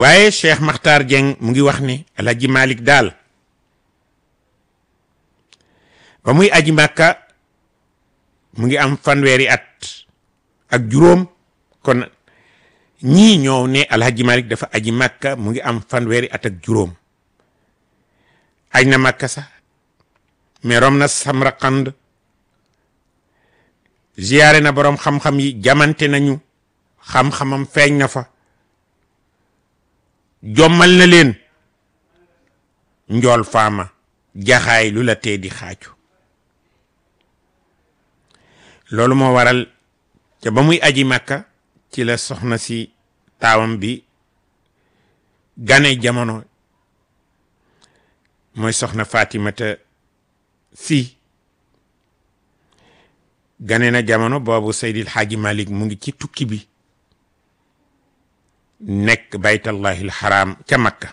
waaye Cheikh Makhtar Dieng mu ngi wax ne Alhaji Malick daal ba muy aji Makka mu ngi am fanweeri at ak juróom kon ñii ñoo ne Alhaji Malick dafa aji Makka mu ngi am fanweeri at ak juróom aj na Makka sax mais rom na Samarqand ziyaare na boroom xam-xam yi jamante nañu xam-xamam feeñ na fa jommal na leen njool faama jaxaay lu la tee di xaaju loolu moo waral ca ba muy aji Makka ci la soxna si taawam bi gane jamono mooy soxna Fatimata si gane na jamono boobu Seydil Xaaji Malik mu ngi ci tukki bi nekk baytallahi alxaram ca Makka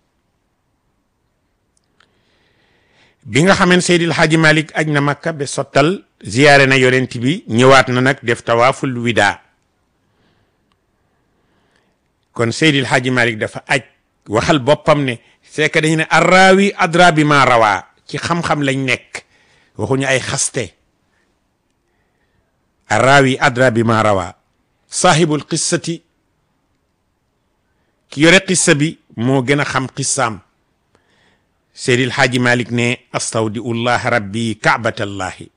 bi nga xameen Seydil Xaaji Malik aj na Makka ba sottal ziyaare na yonent bi ñëwaat na nag def tawaaful wida kon Seydil Xaaji Malik dafa aj waxal boppam ne c'est que dañu ne arraawi adra bi ma rawaa ci xam-xam lañ nekk waxuñu ay xaste arraawi adra bi ma rawaa saahibul qissati ki yore qissa bi moo gën a xam qissaam Seydil Xaaji Malik ne astawdiullah rabbi kaabatallahi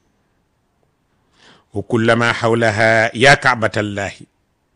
wa kullama xawlaha ya kaabatallahi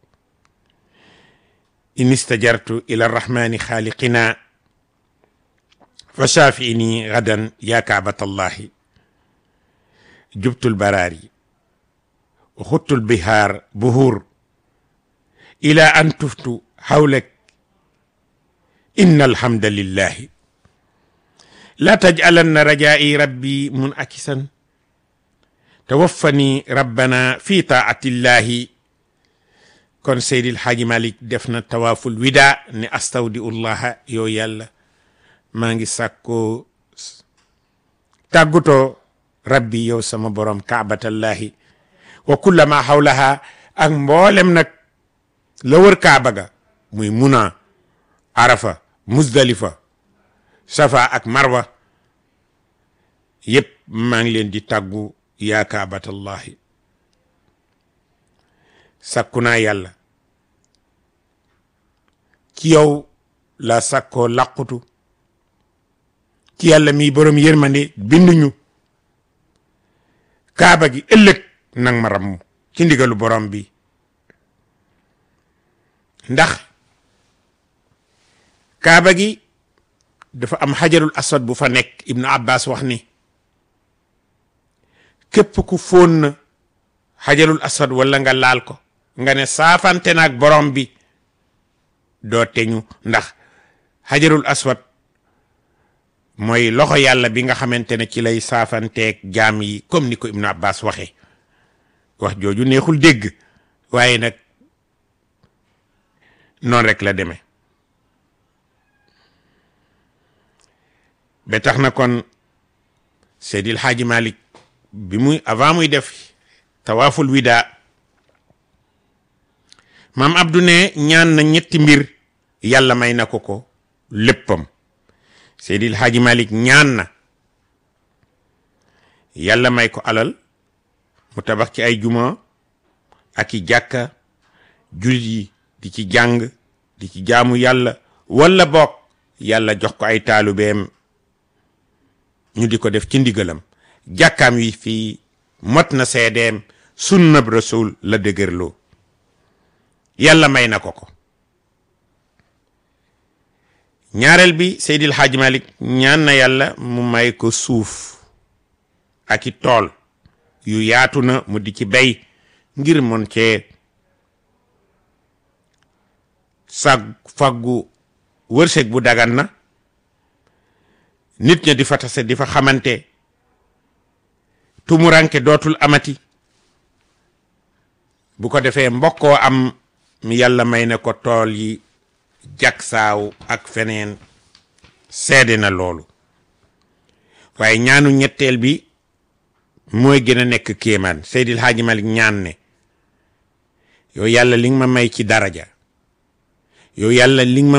in istajartu ila arrahmani xaaliqina fa shaafiini gadan ya kaabatallahi jubtul baraari wa xuttul bihaar buhuur ila an tuftu xawlak inna alhamda lillahi la tajcalanna rajaa'i rabbi munakisan tawaffani rabbana fi taatillahi kon Seydil Xaaji Malik def na tawaaful wida ne astawdiullaha yow yàlla maa ngi sàkkoo tàggutoo rabbi yow sama borom kaabatallahi wa kullama xawlaha ak mboolem nag la wër kaaba ga muy muna arafa muzdalifa safa ak marwa yépp maa ngi leen di tàggu yaa kaabatallahi sakku naa yàlla ci yow la sakkoo làqutu ci yàlla mi borom yërmande binduñu kaaba gi ëllëg nang ma ramm ci ndigalu borom bi ndax kaaba gi dafa am xajarul aswad bu fa nekk ibnu abbas wax ni képp ku fóon na xajarul aswad wala nga laal ko nga ne saafante naag borom bi doo teñu ndax xajarul aswad mooy loxo yàlla bi nga xamante ne ci lay saafanteeg jaam yi comme ni ko ibnu abbas waxe wax jooju neexul dégg waaye nag noonu rek la demee ba tax na kon Seydil Xaaji Malik bi muy avant muy def tawaaful wida maam Abdou ne ñaan na ñetti mbir yàlla may na ko ko léppam Seydil Xaaji Malik ñaan na yàlla may ko alal mu tabax ci ay juma ak i jàkka jullit yi di ci jàng di ci jaamu yàlla walla bokk yàlla jox ko ay taalubeem ñu di ko def ci ndigalam jàkkaam wi fii mot na seedeem sunnab rasul la dëgërloo yàlla may na ko ko ñaareel bi Seydil Hadj Malick ñaan na yàlla mu may ko suuf ak i tool yu yaatu na mu di ci bay ngir mon cee sag faggu wërsëg bu dagan na nit ña di fa tase di fa xamante tumuranke dootul amati bu ko defee mbokkoo am yàlla may na ko tool yi jagsaaw ak feneen seede na loolu waaye ñaanu ñetteel bi mooy gën a nekk kéemaan Seydil Hadji Malick ñaan ne yow yàlla li nga ma may ci daraja yow yàlla li nga ma